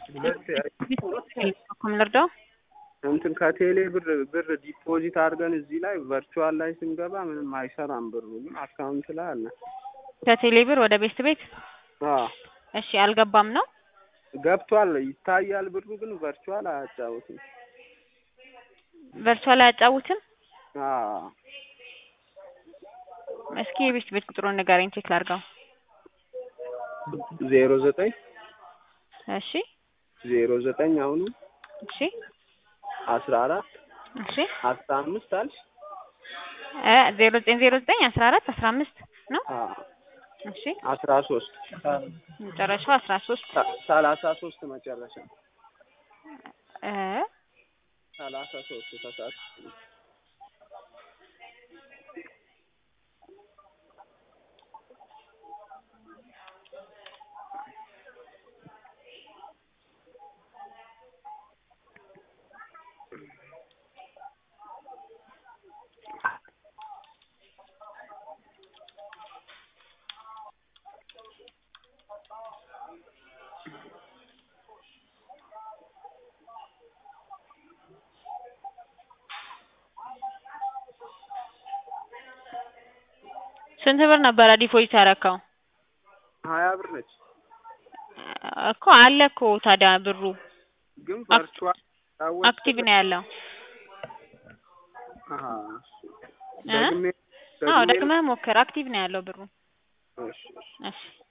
ኩም ልርዳው? እንትን ከቴሌ ብር ብር ዲፖዚት አድርገን እዚህ ላይ ቨርቹዋል ላይ ስንገባ ምንም አይሰራም ብሩ ግን አካውንት ላይ አለ። ከቴሌ ብር ወደ ቤት ቤት አዎ እሺ፣ አልገባም ነው ገብቷል ይታያል ብሩ ግን ቨርቹዋል አያጫውትም። ቨርቹዋል አያጫውትም። አዎ እስኪ የቤት ቤት ቁጥሩን ንገረኝ ቼክ ላድርገው። ዜሮ ዘጠኝ እሺ ዜሮ ዘጠኝ አሁኑ እሺ አስራ አራት እሺ አስራ አምስት አልሽ? እ ዜሮ ዘጠኝ ዜሮ ዘጠኝ አስራ አራት አስራ አምስት ነው። አዎ እሺ አስራ ሶስት መጨረሻው አስራ ሶስት ሰላሳ ሶስት መጨረሻ እ ሰላሳ ሶስት ተሳት ስንት ብር ነበረ ዲፖዚት ያደረከው? ሀያ ብር ነች እኮ አለ እኮ ታዲያ ብሩ ግን ቨርቹዋል አክቲቭ ነው ያለው። አሃ እ ደግሜ አዎ ደግመህ ሞክር። አክቲቭ ነው ያለው ብሩ። እሺ እሺ እሺ